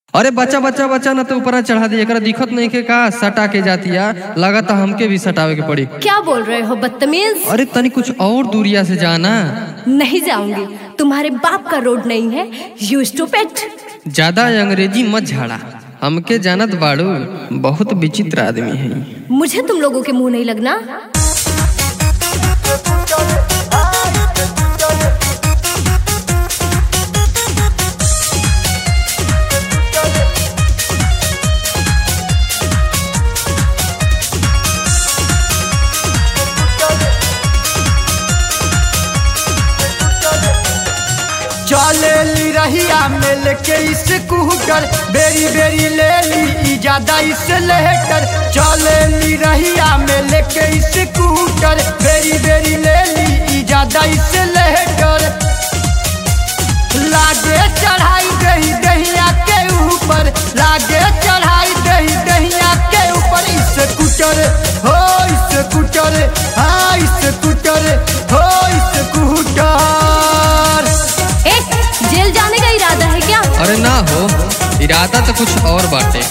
अरे बच्चा बच्चा बच्चा ना तो ऊपर चढ़ा दिया एकरा दिखत नहीं के का सटा के जातिया लगाता हमके भी सटावे के पड़ी क्या बोल रहे हो बदतमीज अरे तनी कुछ और दूरिया से जाना नहीं जाऊंगी तुम्हारे बाप का रोड नहीं है यू स्टूपिड ज्यादा अंग्रेजी मत झाड़ा हमके जानत बाड़ू बहुत विचित्र आदमी है मुझे तुम लोगों के मुंह नहीं लगना चले ली रहिया में लेके स्कूटर बेरी बेरी ले ली ई ज्यादा इस लेटर चले ली रहिया में लेके स्कूटर बेरी बेरी ले ली ई ज्यादा इस लेटर लागे चढ़ाई दही दहिया के ऊपर लागे चढ़ाई दही दहिया के ऊपर स्कूटर हो स्कूटर हाँ स्कूटर हो स्कूटर एक जेल जाने का इरादा है क्या अरे ना हो इरादा तो कुछ और बाटे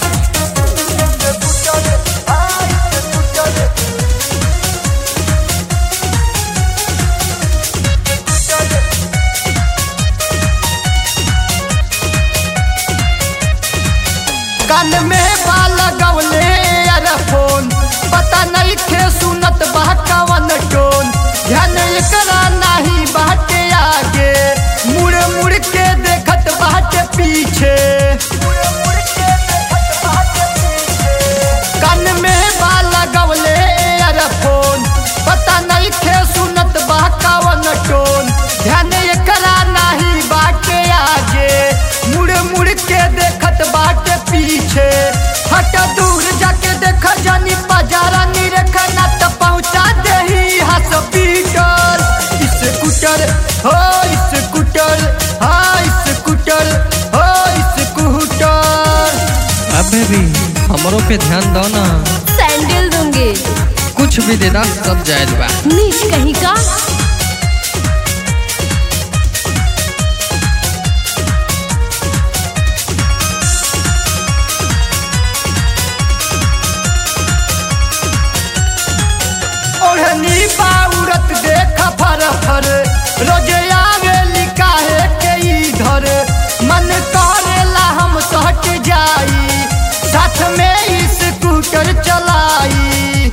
कान में बाल गवले फोन पता नहीं खे सुनत बा कवन टोन ध्यान एकरा नहीं बाटे आगे मुड़ मुड़ के देखत बाटे पीछे कान में बाल गवले फोन पता नहीं खे सुनत बा कवन टोन ध्यान एकरा नहीं बाटे आगे मुड़ मुड़ के देखत बाटे पीछे हट दूर जाके देख जानी बाजारा निरखा ना तो पहुंचा देही हॉस्पिटल स्कूटर हो स्कूटर हाँ स्कूटर हो स्कूटर अबे भी हमरों पे ध्यान दो ना सैंडल दूंगी कुछ भी देदा सब जायज बा नीच कहीं का ओढ़नी बाउरत देख फर फर रोजे आवेली काहे के इधर मन करेला हम सहट जाई साथ में स्कूटर चलाई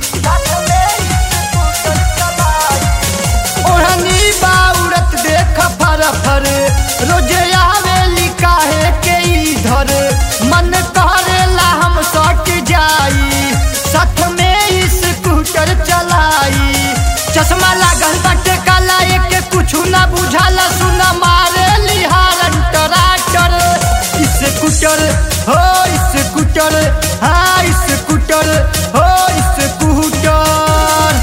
ओढ़नी बाउरत देख फर फर रोजे आवेली काहे के इधर मन करेला हम सट जाई साथ में स्कूटर चलाई चश्मा लागल बाटे काला एक कुछ ना बुझाला सुना मारे लिहार टराटर स्कूटर हो स्कूटर हाँ स्कूटर हो स्कूटर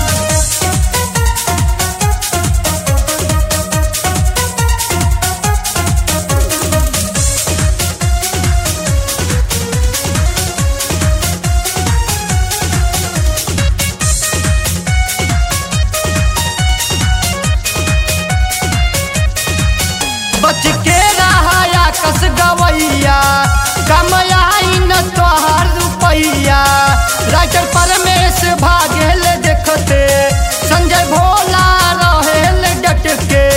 बच के रहाया कस गवैया कमयाई न तोहार रुपैया राइटर परमेश भागेल देखते संजय भोला रहेल डट के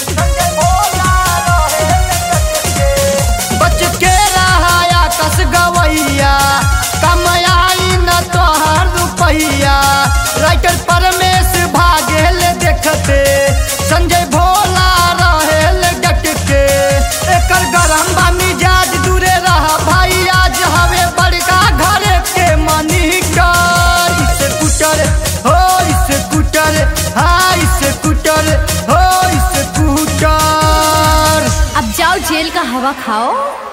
बच के रहाया कस गवैया कमयाई न तोहार रुपैया राइटर परमेश भागेल देखते संजय भोला रहेल डट के एकर गरम बा मिजाज दूरे रहा भाई आज हवे बड़का घर के मनीटर स्कूटर हो स्कूटर हाँ स्कूटर हो स्कूटर अब जाओ जेल का हवा खाओ